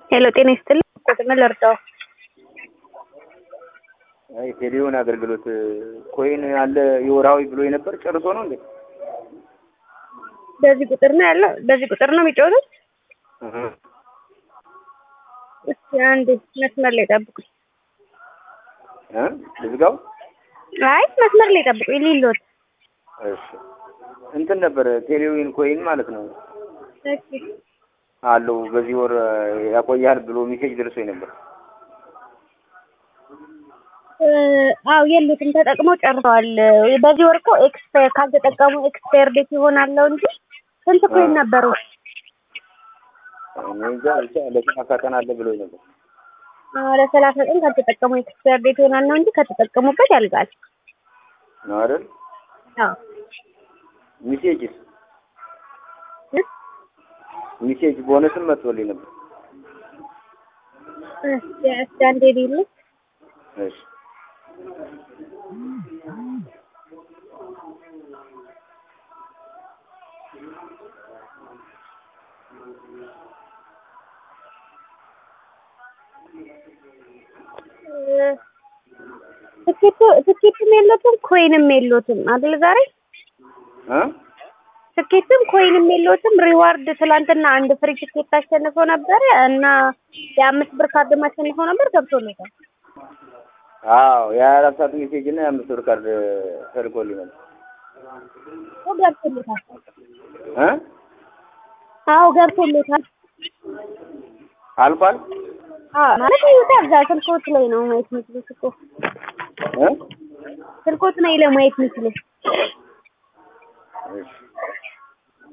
ሄሎ ጤና ይስጥልኝ። ምን ልርዳው? አይ ቴሌውን አገልግሎት ኮይን አለ የወርሃዊ ብሎ የነበር ጨርሶ ነው እንዴ? በዚህ ቁጥር ነው ያለው? በዚህ ቁጥር ነው የሚጫወቱት? እህ እስኪ አንዴ መስመር ላይ ጠብቁኝ። እ ልዝጋው? አይ መስመር ላይ ጠብቁኝ ሊሎት እሺ እንትን ነበር ቴሌዊን ኮይን ማለት ነው እሺ አለው በዚህ ወር ያቆያል ብሎ ሜሴጅ ደርሶኝ ነበር። እ አው የሉትም ተጠቅመው ጨርሰዋል። በዚህ ወር እኮ ኤክስፓየር ካልተጠቀሙ ኤክስፓየር ዴት ይሆናለው እንጂ ስንት ኮይን ነበሩ? እኔ እንጃ ብቻ ለሰላሳ ቀን አለ ብሎኝ ነበር። አዎ ለሰላሳ ቀን ካልተጠቀሙ ኤክስፓየር ዴት ይሆናል ነው እንጂ ከተጠቀሙበት ያልቃል። ነው አይደል? አዎ ሜሴጅስ እ ሜሴጅ ቦነስም መጥቶልኝ ነበር። እስኪ እስኪ አንዴ ሊሉ እሺ ትኬቱ ትኬትም የሎትም ኮይንም የሎትም አይደል ዛሬ እ ትኬትም ኮይንም የሎትም። ሪዋርድ ትላንትና አንድ ፍሪ ትኬት አሸንፈው ነበር እና የአምስት ብር ካርድ አሸንፈው ነበር ገብቶለታል። አዎ የሀያ አራት ሰዓት ሜሴጅ እና የአምስት ብር ካርድ ተልኮልኝ ነበር። አዎ ገብቶለታል። እ አዎ ገብቶለታል። አልቋል አዎ ማለት ይውጣ እዛ ስልኮት ላይ ነው ማየት የሚችሉት እኮ እ ስልኮት ላይ ለማየት የሚችሉት እሺ